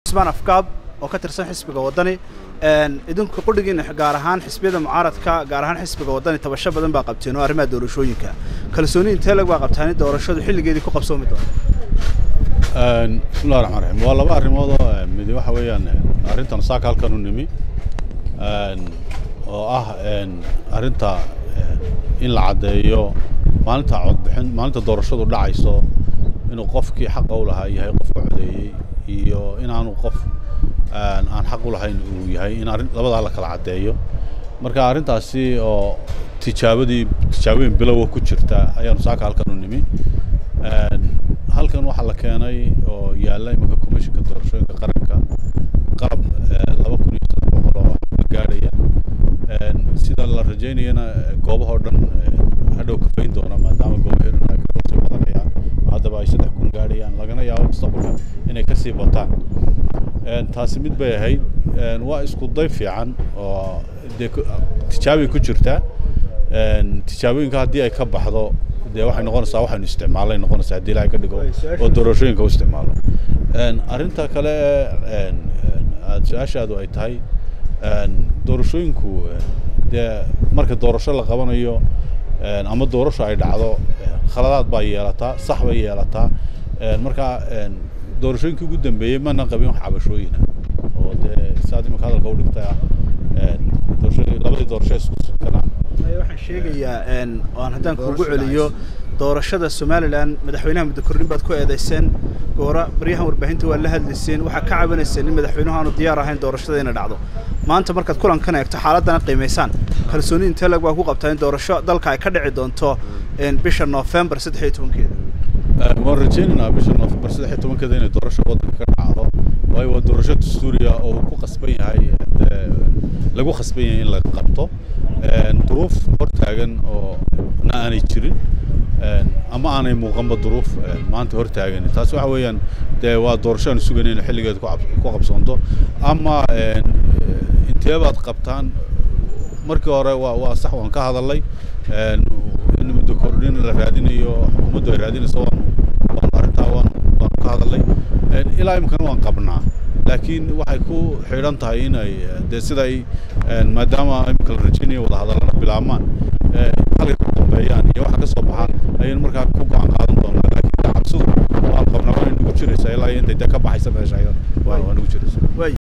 cusmaan afkaab oo ka tirsan xisbiga waddani idinku qudhigiina gaar ahaan xisbiyada mucaaradka gaar ahaan xisbiga waddani tabasho badan baa qabteen oo arrimaha doorashooyinka kalsooni intee lag baa qabtaani doorashadu xilligeedii ku qabsoomi doonta bismillahi raxmaan raxiim waa laba arrimood oo midi waxa weeyaan arrintan saaka halkan u nimi oo ah arrinta in la caddeeyo maalinta codbixin maalinta doorashadu dhacayso inuu qofkii xaqa u lahaa yahay qofka codeeyey iyo inaanu qof aan xaq u lahayn uu yahay in arrin labadaa la kala caddeeyo marka arrintaasi oo tijaabadii tijaabooyin bilowa ku jirta ayaanu saaka halkan u nimi halkan waxaa la keenay oo yaalla iminka commissionka doorashooyinka qaranka qalab laba kun iyo saddex boqol oo ma gaadhaya sida la rajaynayana goobahoo dhan hadhow kafayn doona maadaama goobaheeduna ay kasii badanayaan haddaba ay saddex kun gaadhayaan lagana yaabo mustaqbalka inay kasii bataan taasi mid bay ahayd waa isku day fiican oo dee tijaabay ku jirtaa tijaabooyinka haddii ay ka baxdo dee waxay noqonaysaa waxaynu isticmaalay noqonaysaa haddii ilaahay ka dhigo oo doorashooyinka u isticmaalo arrinta kale aad su-aashaadu ay tahay doorashooyinku dee marka doorasho la qabanayo ama doorasho ay dhacdo khaladaad baa yeelataa sax bay yeelataa marka doorashooyinkii ugu dambeeyey mana qabin wax cabashooyina oo dee saad imika hadalka u dhigtay ah labadii doorasho isku sukana waxaan sheegayaa oo aan haddaan kuugu celiyo doorashada somalilan madaxweynaha muddo kordhin baad ku eedayseen goora baryahan warbaahinta waa la hadlayseen waxaa ka cabanayseen in madaxweynuhu aanu diyaar ahayn doorashada inay dhacdo maanta markaad kulankan eegto xaaladdana qiimaysaan kalsooni intee lag baa ku qabtaa in doorasho dalka ay ka dhici doonto bisha noofembar saddex iyo tobankeeda waan rajaynaynaa bisha noofembar saddex iyo tobankeeda inay doorasho waddanka ka dhacdo waayo waa doorasho dastuuriya oo uu ku qasban yahay lagu qasban yahay in la qabto duruuf hortaagan oo na aanay jirin ama aanay muuqanba duruuf maanta hortaagan taasi waxa weeyaan dee waa doorasho aan sugayna in xilligeeda ku qabsoonto ama inteebaad qabtaan markii hore waa waa sax waan ka hadalay in muddo kordhin la raadinayo xukuumaddu ay raadinayso waanu waanu arrintaa waanu waanu ka hadalay ilaa imikana waan qabnaa laakiin waxay ku xidhan tahay inay dee siday maadaama imika la rajaynayo wadahadallana bilaabmaan halkay ku dambeeyaan iyo waxa ka soo baxaan ayaynu markaa ku go-aan qaadan doonaa laakiin cabsidu waan qabnaa waa nagu jiraysaa ilaa intay dee ka baxaysa meesha waa nagu jiraysa